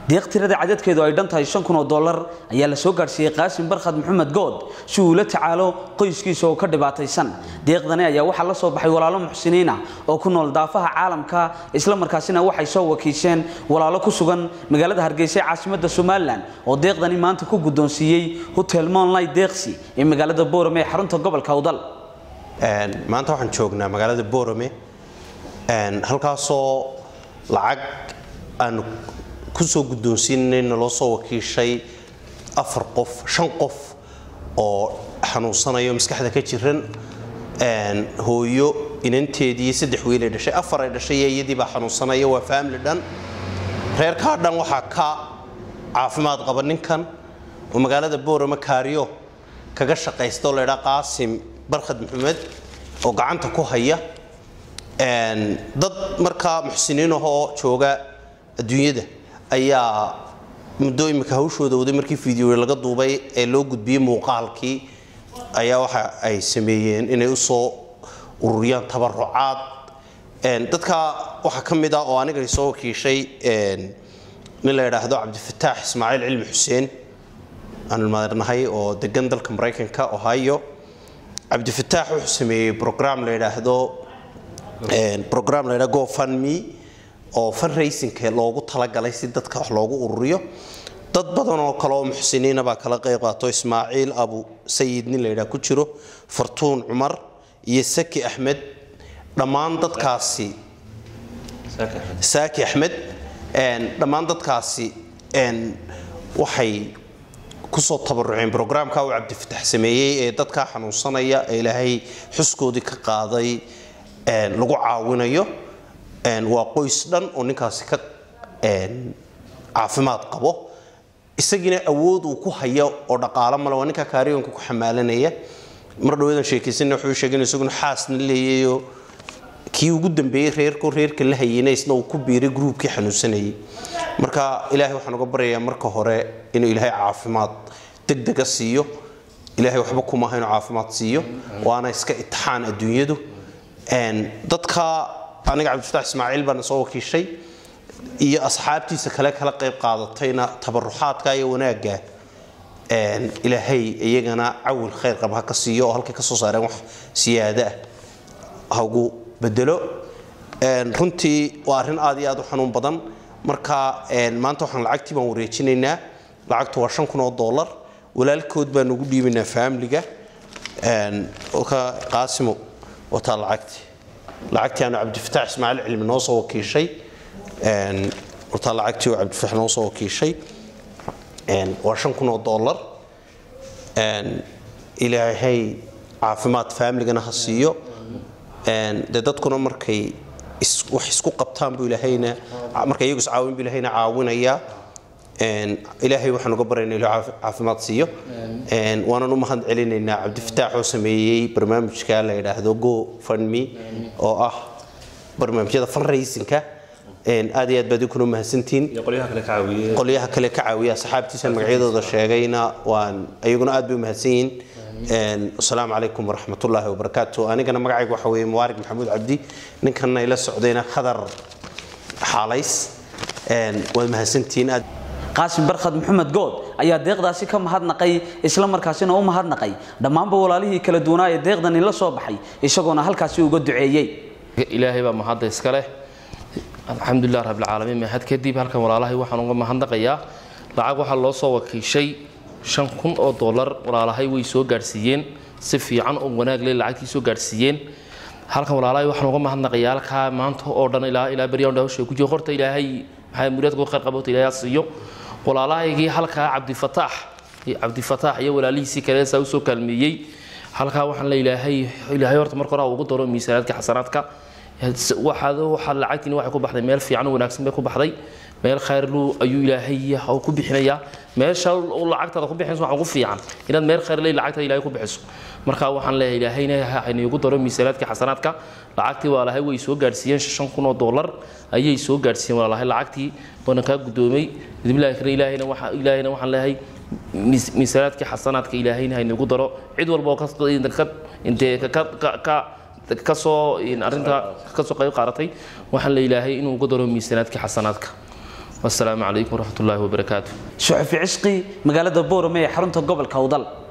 deeq tirada cadadkeedu ay dhan tahay shan kun oo dollar ayaa la soo gaadhsiiyey qaasim barkhad maxamed good si uu la tacaalo qoyskiisa oo ka dhibaataysan deeqdani ayaa waxaa la soo baxay walaalo muxsiniin ah oo ku nool daafaha caalamka isla markaasina waxay soo wakiisheen walaalo ku sugan magaalada hargeysa ee caasimadda somalilan oo deeqdani maanta ku guddoonsiiyey hotel monlight deeqsi ee magaalada boorame ee xarunta gobolka awdal maanta waxaan joognaa magaalada boorame halkaasoo lacag aanu kusoo guddoonsiinayna loo soo wakiishay afar qof shan qof oo xanuunsanayo maskaxda ka jiran hooyo inanteedii saddex wiil ay dhashay afar ay dhashay iyo iyadii baa xanuunsanaya waa family dhan reerkaa dhan waxaa ka caafimaad qaba ninkan oo magaalada boorama kaariyo kaga shaqaysta oo laydhaa qaasim barkhad maxamed oo gacanta ku haya dad markaa muxsiniin ahoo jooga adduunyada ayaa muddo imika hawshooda waday markii fideoya laga duubay ee loo gudbiyey muuqaalkii ayaa waxa ay sameeyeen inay usoo ururiyaan tabarucaad dadka waxaa ka mid ah oo aniga soo wakiishay nin la yidhaahdo cabdifataax ismaaciil cilmi xuseen aanu maadnahay oo degan dalka maraykanka ohio cabdifataax wuxuu sameeyey program la yidhaahdo program la yidhahdo gofundme oo fundraisingka loogu talagalay si dadka wax loogu ururiyo dad badan oo kale oo muxsiniina baa kala qayb qaato ismaaciil abu sayid nin la yidhaha ku jiro fartuun cumar iyo saki axmed dhammaan dadkaasi saaki axmed dhammaan dadkaasi waxay kusoo tabaruceen brograamka uu cabdifatax sameeyey ee dadkaa xanuunsanaya ee ilaahay xuskoodii ka qaaday lagu caawinayo waa qoys dhan oo ninkaasi ka caafimaad qabo isagiina awood uu ku hayo oo dhaqaalo male waa ninka kaariyonka ku xamaalanaya mar dhawadan sheekaysanna wuxuu sheegay in isaguna xaasna leeyayo kii ugu dambeeyey reerko reerka la hayeyna isna uu ku biiray gruubkii xanuunsanayay marka ilaahay waxaan uga baryayaa marka hore inuu ilaahay caafimaad degdega siiyo ilaahay waxba kumaha inuu caafimaad siiyo waana iska itixaan adduunyadu dadka aniga cabdifatax ismaaciil baana soo wakiishay iyo asxaabtiisa kale kala qayb qaadatayna tabaruxaadka iyo wanaagga ilaahay iyagana cawil khayr qab ha ka siiyo oo halkay ka soo saareen wax siyaada ah ha ugu bedelo runtii waa arrin aad iyo aad u xanuun badan marka maanta waxaan lacagtii baan wareejinaynaa lacagtu waa shan kun oo dollar walaalkood baan ugu dhiibaynaa faamiliga ka qaasimo wataa lacagtii lacagtii aanu cabdifataax ismaaciil cilmi noo soo wakiishay wataa lacagtii oo cabdifataax noo soo wakiishay waa shan kun oo dollar ilaahay caafimaad faamiligana ha siiyo dee dadkuna markay wax isku qabtaan buu ilaahayna markay iyagu iscaawin buu ilaahayna caawinayaa ilaahay waxaan uga barayna ilaa caafimaad siiyo waanan u mahad celinaynaa cabdifataax oo sameeyey barnaamijka la yidhaahdo go fundme oo ah barnaamijyada fundraisingka aad iyo aad baad inkuna mahadsantihiin qolyaha kale ka caawiya asxaabtiisan magacyadooda sheegayna waan ayaguna aad bay u mahadsan yihiin asalaamu calaykum waraxmatullaahi wabarakaatu anigana magacayga waxa weeye mubaarik maxamuud cabdi ninkanna ila socdayna khadar xaalays waad mahadsantihiin aad qaasim barkhad maxamed good ayaa deeqdaasi ka mahadnaqay isla markaasina u mahadnaqay dhammaanba walaalihii kala duwanaa ee deeqdani la soo baxay isagoona halkaasi uga duceeyey ilaahay baa mahadda iska leh alxamdulilah rabbilcaalamiin mahad kadib halkan walaalahay waxaan uga mahadnaqayaa lacag waxaa loo soo wakiishay shan kun oo dollar walaalahay way soo gaadhsiiyeen si fiican oo wanaag leh lacagtii soo gaadhsiiyeen halkan walaalahay waxaan uga mahadnaqayaa halkaa maanta oo dhan ilaa ilaa beryaan hawsha ku jiro horta ilaahay maxay muraadku khayr qabota ilaahay siiyo walaalahaygii halkaa cabdifataax cabdifataax iyo walaalihiisii kale saa usoo kaalmeeyey halkaa waxaan la ilaahay ilaahay horta marka hore ugu daro miisaanaadka xasanaadka waxaad waxaa lacagtiina waxay ku baxday meel fiican oo wanaagsan bay ku baxday meel khayrlu ayuu ilaahay ku bixinayaa meesha uu lacagtaada ku bixinayso waxaa ugu fiican inaad meel khayr leh lacagtaada ilaahay ku bixiso marka waxaan leeyahay ilaahayna hayniigu daro miisaanaadka xasanaadka lacagtii walaalahay way soo gaadhsiiyeen shan kun oo dollar ayay soo gaadhsiiyeen walaalahay lacagtii waana kaa guddoomay bidmillahi kale ilaahayna waxa ilaahayna waxaan leeyahay miisaanaadkii xasanaadka ilaahayna hayniigu daro cid walba oo ka intee ka ka kasoo arinta kasoo qayb qaadatay waxaan la ilaahay inuu uga daro miisaanaadkii xasanaadka wasalaamu calaykum waraxmatullaahi wabarakaatu shuxufi cishqi magaalada boorame ee xarunta gobolka awdal